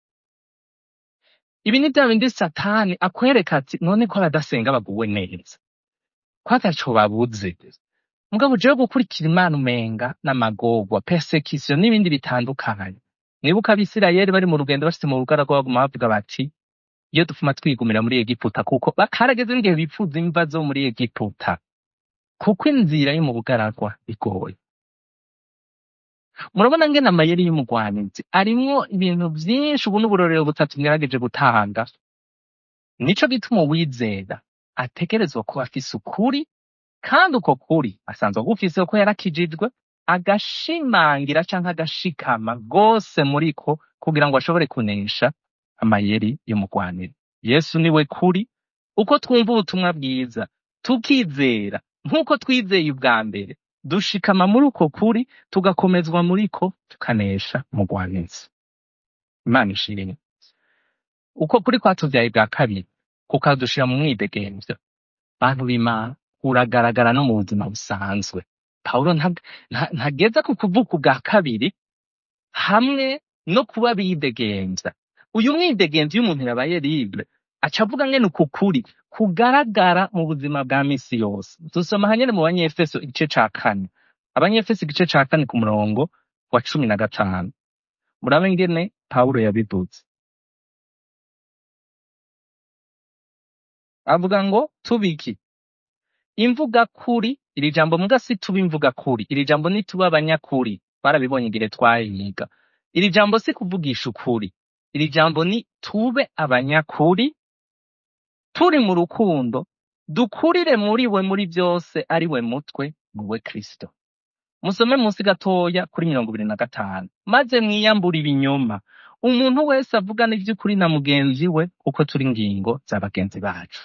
ibi ni bya bindi satani akwereka ati none ko abadasenga baguwe neza ko ataco babuze mugabo jewe gukurikira imana umenga n'amagorwa persecution n'ibindi bitandukanye mwibuka abisirayeli bari mu rugendo bashitse mu rugaragwa baguma bavuga bati iyo dufuma twigumira muri egiputa kuko bakarageze n'igihe bipfuza imva zo muri egiputa kuko inzira yo mu bugaragwa igoye murabona ngene amayeri y'umugwanizi arimwo ibintu vyinshi ubu n'uburorero butatu ngerageje gutanga nico gituma uwizera ategerezwa kuba afise ukuri kandi uko kuri asanzwe agufise ko yarakijijwe agashimangira canke agashikama rwose muriko kugira ngo ashobore kunesha amayeri y'umugwanire yesu niwe kuri uko twumva ubutumwa bwiza tukizera nk'uko twizeye ubwa mbere dushikama muri uko kuri tugakomezwa muriko tukanesha umugwanizi imana ishimwe uko kuri kwatuvyaye bwa kabiri kukadushira mu mwidegemvyo bantu b'imana uragaragara no mu buzima busanzwe pawulo nta- nta- ntageza ku kuvuka ubwa kabiri hamwe no kuba bidegemvya uyu mwidegemvyo iyo umuntu yabaye libre aca avuga ngene uku kuri kugaragara mu buzima bwa misi yose dusoma hanyene mu banyefeso igice ca kane abanyefeso igice ca kane ku murongo wa cumi na gatanu murabe ngene pawulo yabivuze avuga ngo tubiki imvuga kuri iri jambo muga si tuba imvuga kuri iri jambo ni tuba abanyakuri barabibonye igihe twayiga iri jambo si kuvugisha ukuri iri jambo ni tube abanyakuri turi mu rukundo dukurire muri we muri byose ari we mutwe ni we kristo musome munsi gatoya kuri mirongo ibiri na gatanu maze mwiyambure ibinyoma umuntu wese avugana ivy'ukuri na mugenzi we kuko turi ngingo za bagenzi bacu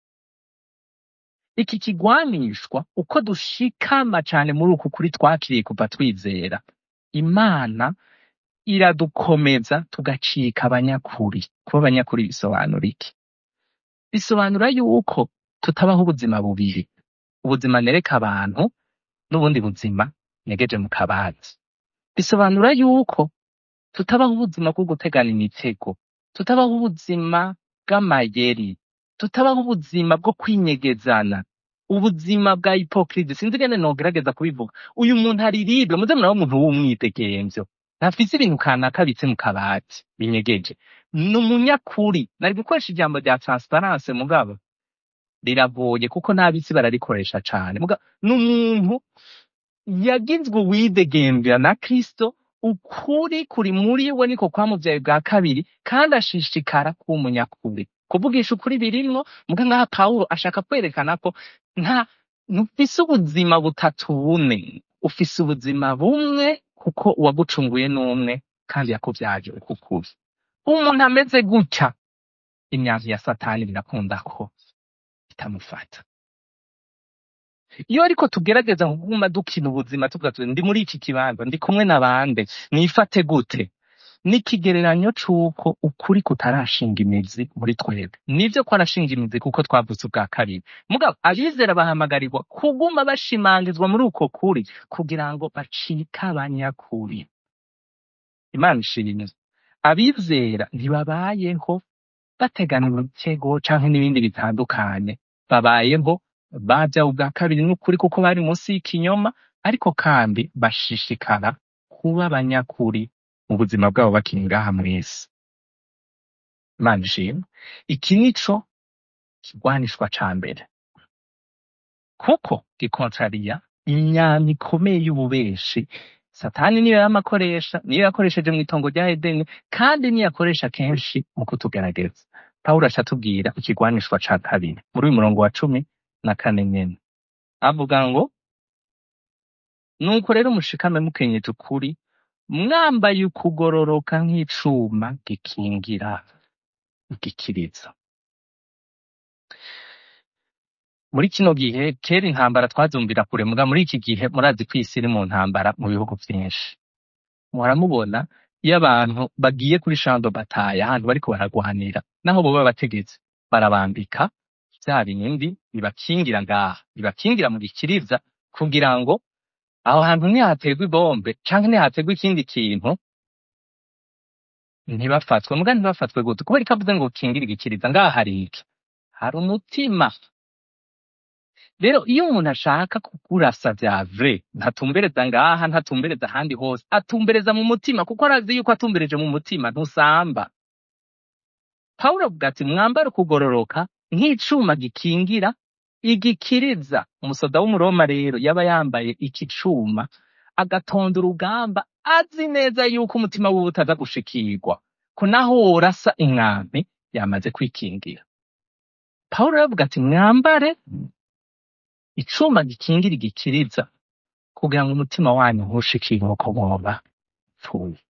iki kigwanishwa uko dushikama cane muri uku kuri twakiriye kuva twizera imana iradukomeza tugacika abanyakuri kuba abanyakuri bisobanura iki bisobanura yuko tutabaho ubuzima bubiri ubuzima nereka abantu n'ubundi buzima negeje mu kabati bisobanura yuko tutabaho ubuzima bwo gutegana imitego tutabaho ubuzima bw'amayeri tutabaho ubuzima bwo kwinyegezana ubuzima bwa hipokride sinzi ingene nogerageza kubivuga uyu muntu ari libre muze muraba umuntu w'umwidegemvyo ntafise ibintu kanaka abitse mu kabati binyegeje ni umunyakuri nari gukoresha ijambo rya transparence mugabo riragoye kuko n'abisi bararikoresha cane muga ni umuntu yagizwe uwidegemvya na kristo ukuri kuri muri we niko kwamuvyaye bwa kabiri kandi ashishikara kuba umunyakuri kuvugisha ukuri birimwo muga ngaha pawulo ashaka kwerekana ko nta ntufise ubuzima butatu bune ufise ubuzima bumwe kuko uwagucunguye n'umwe kandi yakuvyaje ukukuri umuntu ameze gutya imyanzu ya satani birakunda ko itamufata iyo ariko tugerageza kuguma dukina ubuzima tuvuga tuti ndi muri iki kibanza ndi kumwe n'abande nifate gute n'ikigereranyo c'uko ukuri kutarashinga imizi muri twebwe nivyo ko arashinga imizi kuko twavutse ubwa kabiri mugabo abizera bahamagarirwa kuguma bashimangizwa muri uko kuri kugira ngo bacike abanyakuri imana ishimwe abizera ntibabayeho bategana imitego canke n'ibindi bitandukanye babayeho bavya ubwa kabiri n'ukuri kuko bari munsi y'ikinyoma ariko kandi bashishikara kuba abanyakuri mu buzima bwabo bakiri ngaha mw'isi imana ishimwe iki nico kigwanishwa ca mbere kuko gikontrariya imyambi ikomeye y'ububeshi satani niyo yama akoresha niyo yakoresheje mu itongo rya edeni kandi niyo akoresha kenshi mu kutugerageza pawulo aca atubwira ikigwanishwa ca kabiri muri uyu murongo wa cumi na kane nyene avuga ngo nuko rero mushikame mukenyeje ukuri mwambaye ukugororoka nk'icuma gikingira igikiriza muri kino gihe kera intambara twazumvira kure muga muri iki gihe murazi ko isi iri mu ntambara mu bihugu vyinshi muramubona iyo abantu bagiye kuri shando bataye ahantu bariko baragwanira naho boba bategetse barabambika vya bindi bibakingira ngaha bibakingira mu gikiriza kugira ngo aho hantu nihaterwa ibombe canke nihaterwa ikindi kintu ntibafatwe muga ntibafatwe gute kubera ko avuze ngo kingire igikiriza ngaha hari iki hari umutima rero iyo umuntu ashaka kukurasa vya vrai ntatumbereza ngaha ntatumbereza ahandi hose atumbereza mu mutima kuko arazi yuko atumbereje mu mutima ntusamba pawulo avuga ati mwambare ukugororoka nk'icuma gikingira igikiriza umusoda w'umuroma rero yaba yambaye iki cuma agatonda urugamba azi neza yuko umutima wiwe utaza gushikirwa ko naho worasa inkambi yamaze kwikingira pawulo aravuga ati mwambare icuma gikingira igikiriza kugira ngo umutima wanyu ntushikirwe ko mwoba pfuye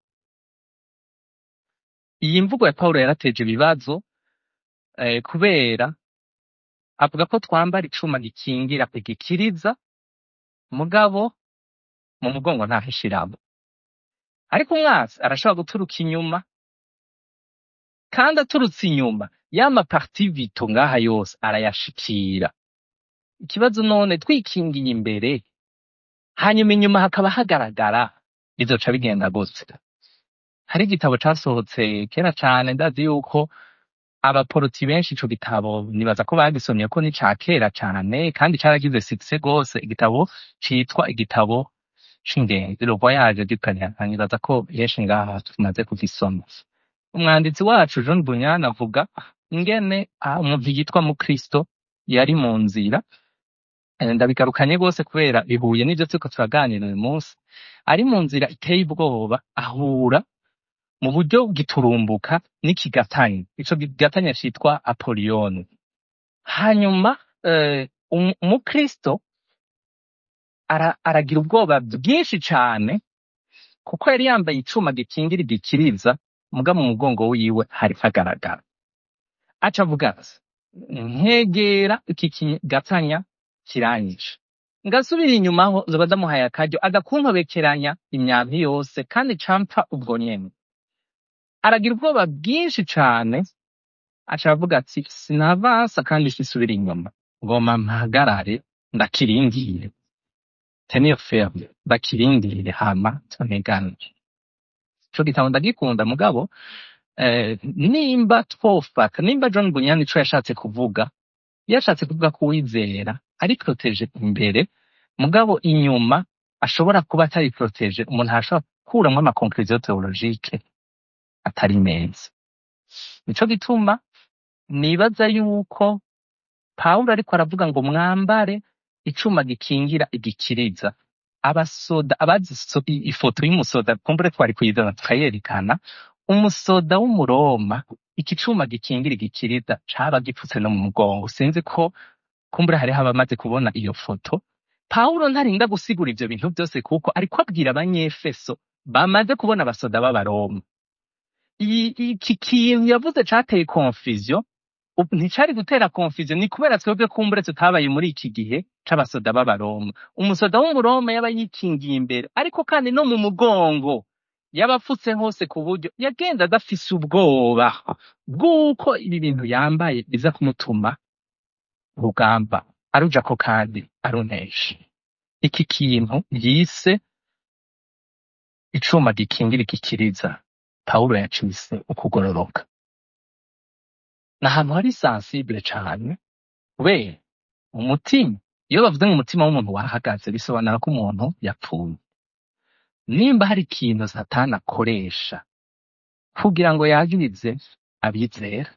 iyi mvugo ya pawulo yarateje ibibazo eh, kubera avuga ko twambara icuma gikingira igikiriza mugabo mu mugongo ntahishiramo ariko umwasi arashobora guturuka inyuma kandi aturutse inyuma yama parti vito ngaha yose arayashikira ikibazo none twikingiye imbere hanyuma inyuma hakaba hagaragara bizoca bigenda gute hari igitabo casohotse kera cane ndazi yuko abaporoti benshi ico gitabo nibaza ko bagisomye ko ni ca kera cane kandi caragize succès gose igitabo citwa igitabo c'ingenzi le voyage du Canada nibaza ko benshi ngaha tumaze kugisoma umwanditsi wacu John Bunyan avuga ingene ah, umuntu yitwa mukristo yari mu nzira Eh, ndabigarukanye rwose kubera bihuye n'ivyo turiko turaganira uyu munsi ari mu nzira iteye ubwoba ahura mu buryo giturumbuka n'ikigatanya ico kigatanya citwa apoliyoni hanyuma eh, um- umukristo ara, aragira ubwoba bwinshi cane kuko yari yambaye icuma gikingira igikiriza muga mu mugongo wiwe hari hagaragara aca avuga ati nkegera iki kigatanya kiranyishe ngasubira inyuma aho zoba ndamuhaye akaryo agakuntobekeranya imyambi yose kandi campfa ubwo nyene aragira ubwoba bwinshi cane aca aravuga ati sinavansa kandi sisubira inyuma ngoma mpagarare ndakirindire tenir ferme ndakirindire hama tunigane ico gitabo ndagikunda mugabo eh, nimba twofata nimba John Bunyan ico yashatse kuvuga yashatse kuvuga ko uwizera ari protege imbere mugabo inyuma ashobora kuba atari protege umuntu arashobora gukuramwo ama conclusion theologique atari meza nico gituma nibaza yuko Pawulo ariko aravuga ngo mwambare icuma gikingira igikiriza abasoda abazi so- i- ifoto y'umusoda kumbure twari kuyizana tukayerekana umusoda w'umuroma iki cuma gikingira igikiriza caba gipfutse no mu mugongo sinzi ko kumbure hariho abamaze kubona iyo foto pawulo ntarinda gusigura ivyo bintu vyose kuko ariko abwira abanyefeso bamaze kubona abasoda b'abaroma I- iki kintu yavuze cateye confusion ubu nticari gutera confusion ni kubera twebwe kumbure tutabaye muri iki gihe c'abasoda b'abaroma umusoda w'umuroma yaba yikingiye imbere ariko kandi no mu mugongo yaba apfutse hose ku buryo yagenda adafise ubwoba bw'uko ibi bintu yambaye biza kumutuma urugamba arujako kandi arunesha iki kintu yise icuma gikingira igikiriza pawulo yacise ukugororoka ni ahantu hari sensible cane kubera umutima iyo bavuze ngo umutima w'umuntu wahagaze bisobanura ko umuntu yapfuye nimba hari ikintu satani akoresha kugira ngo yagirize abizera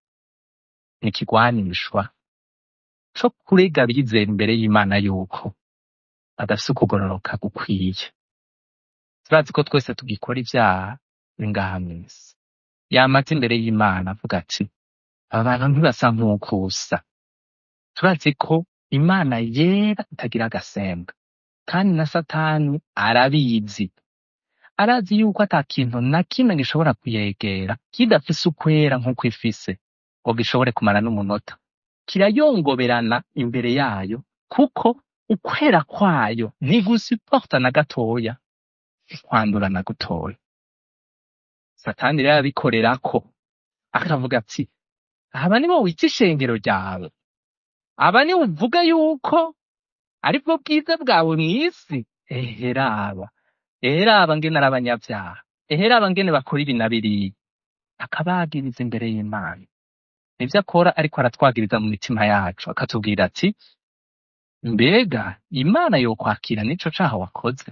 ni ikigwanishwa co kurega abizera imbere y'imana yuko adafise ukugororoka gukwiye turazi ko twese tugikora ivyaha bingaha mw'isi yamaze imbere y'imana avuga ati aba bantu ntibasa nk'ukusa turazi ko imana yera itagira agasembwa kandi na satani arabizi arazi yuko ata kintu na kimwe gishobora kuyegera kidafise ukwera nk'uko ifise ngo gishobore kumara n'umunota kirayongoberana imbere yayo kuko ukwera kwayo ntigusiporta na gatoya kwandura na gutoya satani rero abikorerako akavuga ati aba nibo wita ishengero ryawe aba nibo uvuga yuko aribwo bwiza bwawe mw'isi ehe raba ehe raba ngene ari abanyavyaha ehe raba ngene bakora ibi na biriya akabagiriza imbere y'imana nivyo akora ariko aratwagiriza mu mitima yacu akatubwira ati mbega imana yokwakira n'ico caha wakoze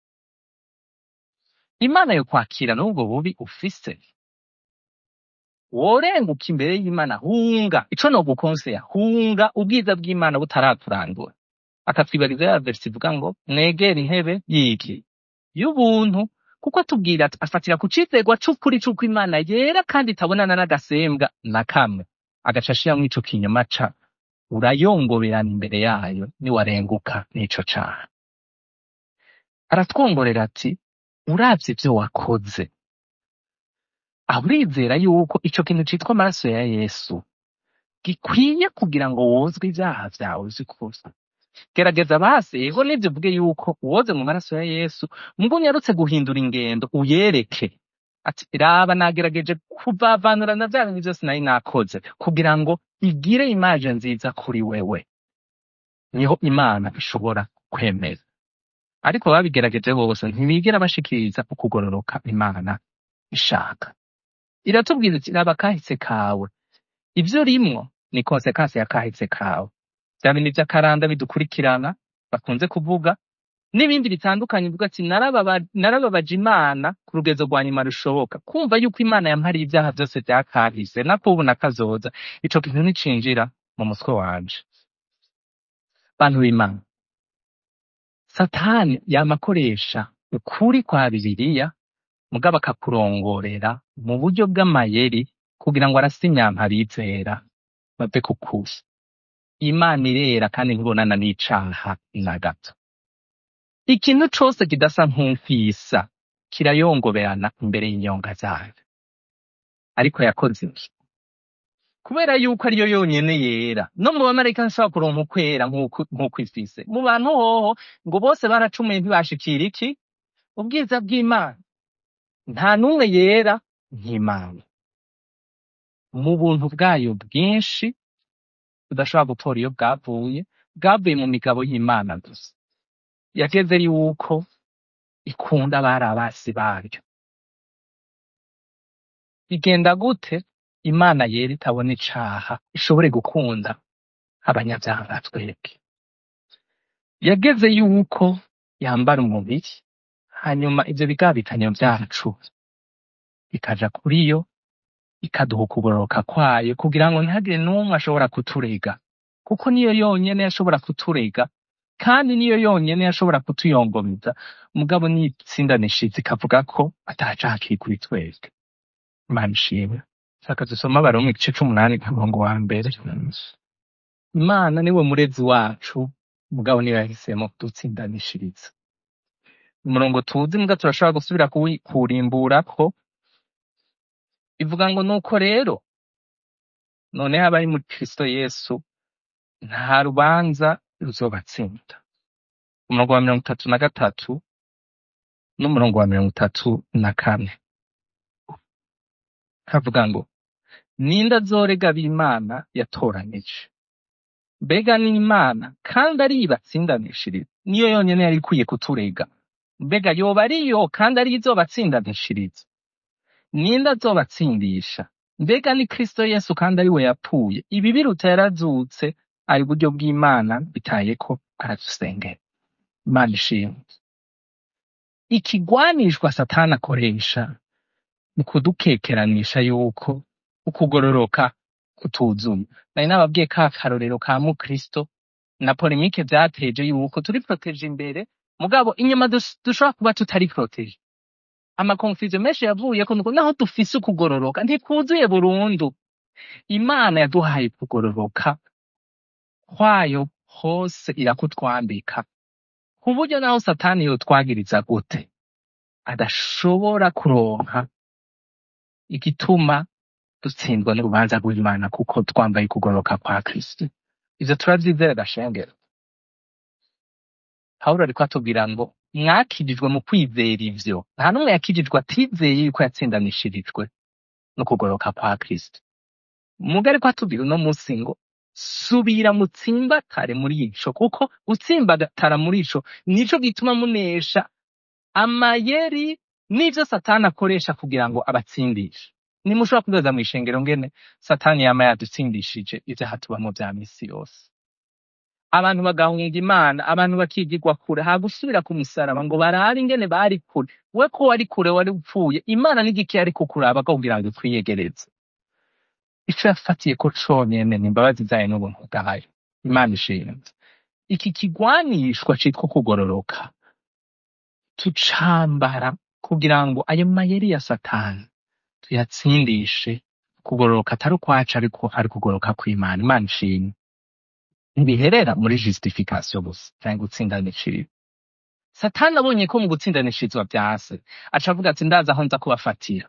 imana yokwakira n'ubwo bubi ufise worenguka imbere y'imana hunga ico nogukonseya hunga ubwiza bw'imana butaraturandura akatwibariza ya verisi ivuga ngo mwegere intebe y'iki y'ubuntu kuko atubwira ati afatira ku cizegwa c'ukuri c'uko imana yera kandi itabonana n'agasembwa na kamwe agaca ashiramwo ico kinyoma ca urayongoberana imbere yayo niwarenguka n'ico caha aratwongorera ati uravye ivyo wakoze aho urizera yuko ico kintu citwa amaraso ya yesu gikwiye kugira ngo wozwe ivyaha vyawe vy'ukuri gerageza basi ego nivyo uvuge yuko uwoze mu maraso ya yesu mugo unyarutse guhindura ingendo uyereke ati raba nagerageje kuvavanura na vya bintu vyose nari nakoze kugira ngo igire imaje nziza kuri wewe niho imana ishobora kwemeza ariko babigerageje bose ntibigera bashikiriza ukugororoka imana ishaka iratubwira iti raba kahise kawe ivyo rimwo ni konsekansi ya kahise kawe vya bintu vy'akaranda bidukurikirana bakunze kuvuga n'ibindi bitandukanye bivuga ati "Narababa- narababaje imana ku rugezo rwa nyuma rushoboka kumva yuko imana yampariye ivyaha vyose vyakahise nakubu nakazoza ico kintu nticinjira mu mutwe wanje bantu b'imana satani yama akoresha ukuri kwa bibiliya mugabo akakurongorera mu buryo bw'amayeri kugira ngo arase imyampa abizera bave ku kuri imana irera kandi ntibonana n'icaha na gato ikintu cose kidasa nk'umfisa kirayongoberana imbere y'inyonga zayo ariko yakoze iki kubera yuko ariyo yonyene yera no mu bamarayika ntishobora kuronka ukwera nk'uko nk'uko ifise mu bantu hoho ngo bose baracumuye ntibashikira iki ubwiza bw'imana nta n'umwe yera nk'imana mu buntu bwayo bwinshi budashobora gutora iyo bwavuye bwavuye mu migabo y'imana gusa yageze yuko ikunda abari abasi baryo bigenda gute imana yera itabona icaha ishobore gukunda abanyabyaha nka twebwe yageze yuko yambara umubiri hanyuma ivyo bigabitanyo vyacu bikaja kuri yo ikaduha ukugororoka kwayo kugira ngo ntihagire n'umwe ashobora kuturega kuko niyo yonyene yashobora kuturega kandi niyo yonyene yashobora kutuyongomeza mugabo nitsindanishiza ikavuga ko atacaha kiri kuri twebwe imana ishimwe shaka dusoma abaroma igice c'umunani ku murongo wa mbere imana niwe murezi wacu mugabo niyo yahisemo kudutsindanishiriza umurongo tuzi mbwa turashobora gusubira kuwi- kuwurimburako ivuga ngo nuko rero noneho abari muri kristo yesu nta rubanza ruzobatsinda umurongo wa mirongo itatu na gatatu n'umurongo wa mirongo itatu na kane havuga ngo ninde azorega ab'imana yatoranije mbega n'imana kandi ari ibatsindanishiriza niyo yonyene yari ikwiye kuturega mbega yoba ariyo kandi ari izobatsindanishiriza ninde azobatsindisha mbega ni kristo yesu kandi ari we yapfuye ibi biruta yarazutse ari buryo bw'imana bitaye ko aradusengera imana ishimwe ikigwanishwa satani akoresha mu kudukekeranisha yuko ukugororoka kutuzuye nari nababwiye ka karorero ka mukristo na polemike vyateje yuko turi protege imbere mugabo inyuma dus- dushobora kuba tutari protege amakonfuziyo menshi yavuyeko nuko naho dufise ukugororoka ntikuzuye burundu imana yaduhaye kugororoka kwayo hose irakutwambika ku buryo naho satani yotwagiriza gute adashobora kuronka igituma dutsindwa n'urubanza rw'imana kuko twambaye kugororoka kwa kristo ivyo turavyizera gashengero pawulo ariko atubwira ngo mwakirijwe mu kwizera ivyo nta n'umwe yakirijwe atizeye yuko yatsindanishirijwe no kugororoka kwa kristo muga ariko atubwira uno munsi ngo subira mutsimbatare muri ico kuko gutsimbatara muri ico nico gituma munesha amayeri n'ivyo satani akoresha kugira ngo abatsindishe nimushobora kudoza mw'ishengero ngene satani yama yadutsindishije ivyaha tubamwo vya misi yose abantu bagahunga imana abantu bakigirwa kure hagusubira ku musaraba ngo barare ingene bari kure we ko wari kure wari upfuye imana n'igiki yari kukuraba kugira ngo twiyegereze ico yafatiye ko conyene ni imbabazi zayo n'ubuntu bwayo imana ishimwe iki kigwanishwa citwa kugororoka tucambara kugira ngo ayo mayeri ya satani tuyatsindishe kugororoka atari ukwacu ariko ari kugororoka kw'imana imana ishimwe ntibiherera muri justification gusa canke gutsindanishiriza satani abonye ko mu gutsindanishirizwa vyase aca avuga ati ndazi aho nza kubafatira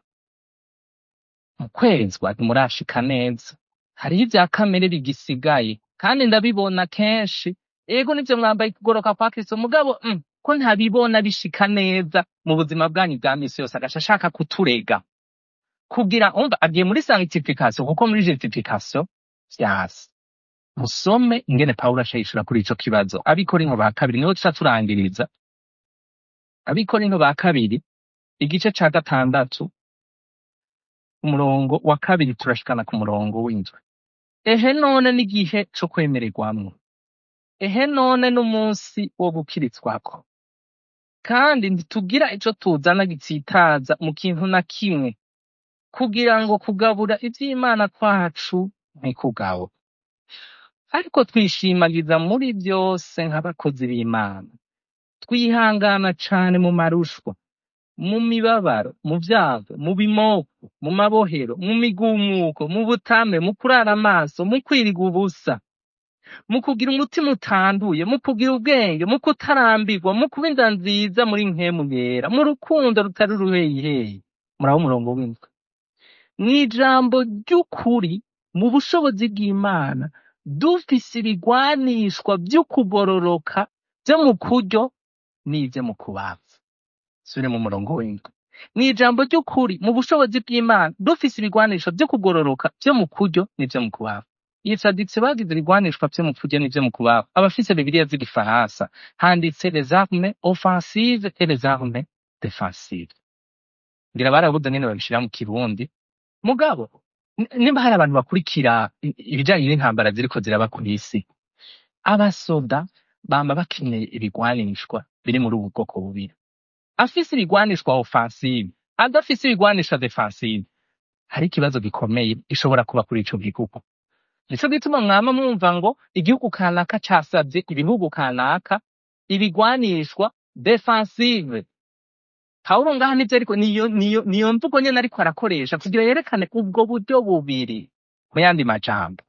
mu kwezwa ntimurashika neza hariho ivya kamere bigisigaye kandi ndabibona kenshi ego nivyo mwambaye kugoroka kwa kristo mugabo mm, ko ntabibona bishika neza mu buzima bwanyu bwa misi yose agaca ashaka kuturega kugira umva agiye muri sanctification kuko muri justification vyase musome ingene pawulo aca yishura kuri ico kibazo abikorinto ba kabiri niho tuca turangiriza abikorinto ba kabiri igice ca gatandatu umurongo wa kabiri turashikana ku murongo w'indwi ehe none n'igihe co kwemererwamwo ehe none n'umunsi wo gukiritswako kandi ntitugira ico tuzana gitsitaza mu kintu na kimwe kugira ngo kugabura ivy'imana kwacu ntikugawe ariko twishimagiza muri vyose nk'abakozi b'imana twihangana cane mu marushwa mu mibabaro mu vyago mu bimoko mu mabohero mu migumuko mu butame mu kurara amaso mu kwiriga ubusa mu kugira umutima utanduye mu kugira ubwenge mu kutarambirwa mu kuba inda nziza muri nkemu yera mu rukundo rutari uruheyiheyi murabo umurongo w'indwi mw'ijambo ry'ukuri mu bushobozi bw'imana dufise ibigwanishwa vy'ukugororoka vyo mu kuryo n'ivyo mu kubaza sure mu murongo w'indwi mw'ijambo ry'ukuri mu bushobozi bw'imana dufise ibigwanisho vyo kugororoka vyo mu kuryo n'ivyo mu kubaza iyi tradition bagize ibigwanishwa vyo mu kuryo n'ivyo mu kubaza abafise bibiliya z'igifaransa handitse les armes offensives et les armes défensives ngira barabuze nyene babishira mu kirundi mugabo n- nimba hari abantu bakurikira i- ibijanye n'intambara ziriko ziraba kw'isi abasoda bama bakeneye ibigwanishwa biri muri ubu bwoko bubiri afise ibigwanishwa offensive adafise ibigwanisha defensive hari ikibazo gikomeye gishobora kuba kuri ico gihugu nico gituma mwama mwumva ngo igihugu kanaka casavye ibihugu kanaka ibigwanishwa defensive pawulo ngaha nivyo ariko niyo niyo niyo mvugo nyene ariko arakoresha kugira yerekane ubwo buryo bubiri mu yandi majambo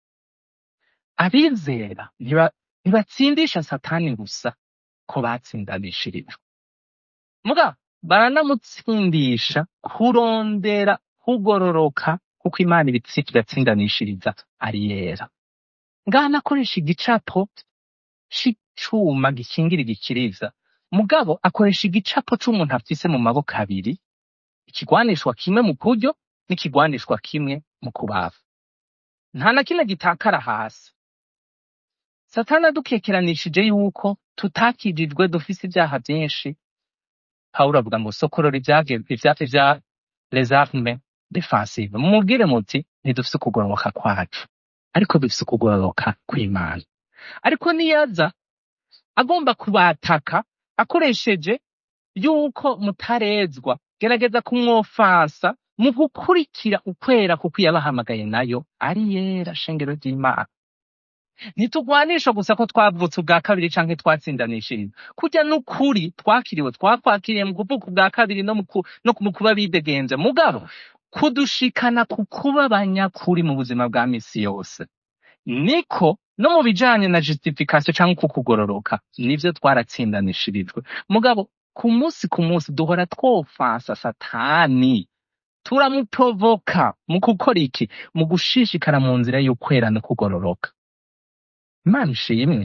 abizera ntiba- ntibatsindisha satani gusa ko batsindanishirijwe muga baranamutsindisha kurondera kugororoka kuko imana ibitsi tugatsindanishiriza ari yera ngaha nakoresha igicapo c'icuma gikingira igikiriza mugabo akoresha igicapo c'umuntu afise mu maboko abiri ikigwanishwa kimwe mu kuryo n'ikigwanishwa kimwe mu kubafa nta na kimwe gitakara hasi satani adukekeranishije yuko tutakijijwe dufise ivyaha vyinshi pawulo avuga ngo sokorora ivyage- ivya ivya les armes defensive mumubwire muti ntidufise ukugororoka kwacu ariko dufise ukugororoka kw'imana ariko niyaza agomba kubataka akoresheje yuko mutarezwa gerageza kumwofansa mu gukurikira ukwera kuko yabahamagaye nayo ari yera shengero ry'imana ntitugwanisha gusa ko twavutse ubwa kabiri canke twatsindanishije kurya n'ukuri twakiriwe twakwakiriye mu kuvuka ubwa kabiri no mu ku- no mu kuba bidegenze mugabo kudushikana ku kuba abanyakuri mu buzima bwa misi yose niko no mu bijanye na justification canke ku kugororoka nivyo twaratsindanishirijwe mugabo ku munsi ku munsi duhora twofansa satani turamuprovoka mu gukora iki mu gushishikara mu nzira y'ukwera no kugororoka imana ishimwe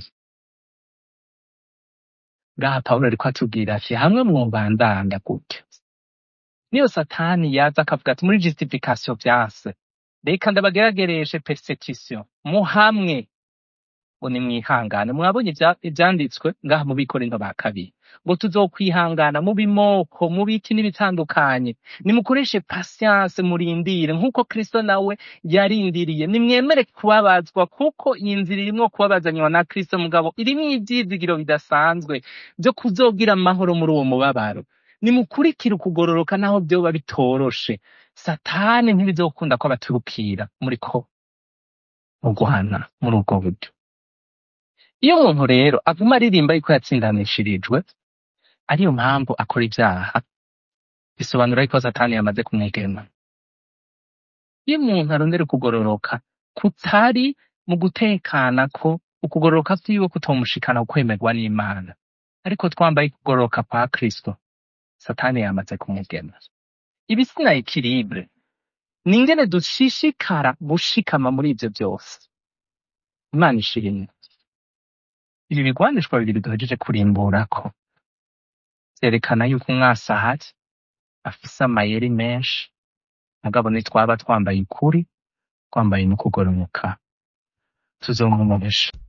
ngaha pawulo ariko atubwira ati hamwe mwobandanya gutya niyo satani yaza akavuga ati muri justification vyase reka ndabageragereshe persecution muhamwe ngo nimwihangane mwabonye ivya- ivyanditswe ngaha mu bikorinto ba kabiri ngo tuzokwihangana mu bimoko mu biti n'ibitandukanye nimukoreshe patience murindire nk'uko kristo nawe yarindiriye nimwemere kubabazwa kuko iyi nzira irimwo kubabazanywa na kristo mugabo irimwo ivyizigiro bidasanzwe vyo kuzogira amahoro muri uwo mubabaro nimukurikire ukugororoka naho vyoba bitoroshe satani ntibizokunda ko abaturukira muri ko mu guhana muri ubwo buryo iyo umuntu rero aguma aririmba yuko yatsindanishirijwe ariyo mpamvu akora ibyaha bisobanura yuko satani yamaze kumwegema iyo umuntu arondera kugororoka kutari mu gutekana ko ukugororoka vyiwe kutomushikana kukwemerwa n'imana ariko twambaye kugororoka kwa kristo satani yamaze kumugema ibi sina ekilibre ni ingene dushishikara gushikama muri ivyo vyose imana ishimwe ibi bigwanishwa bibiri duhejeje kurimburako vyerekana yuko umwasahazi afise amayeri menshi mugabo nitwaba twambaye ukuri twambaye no kugororoka tuzomumuresha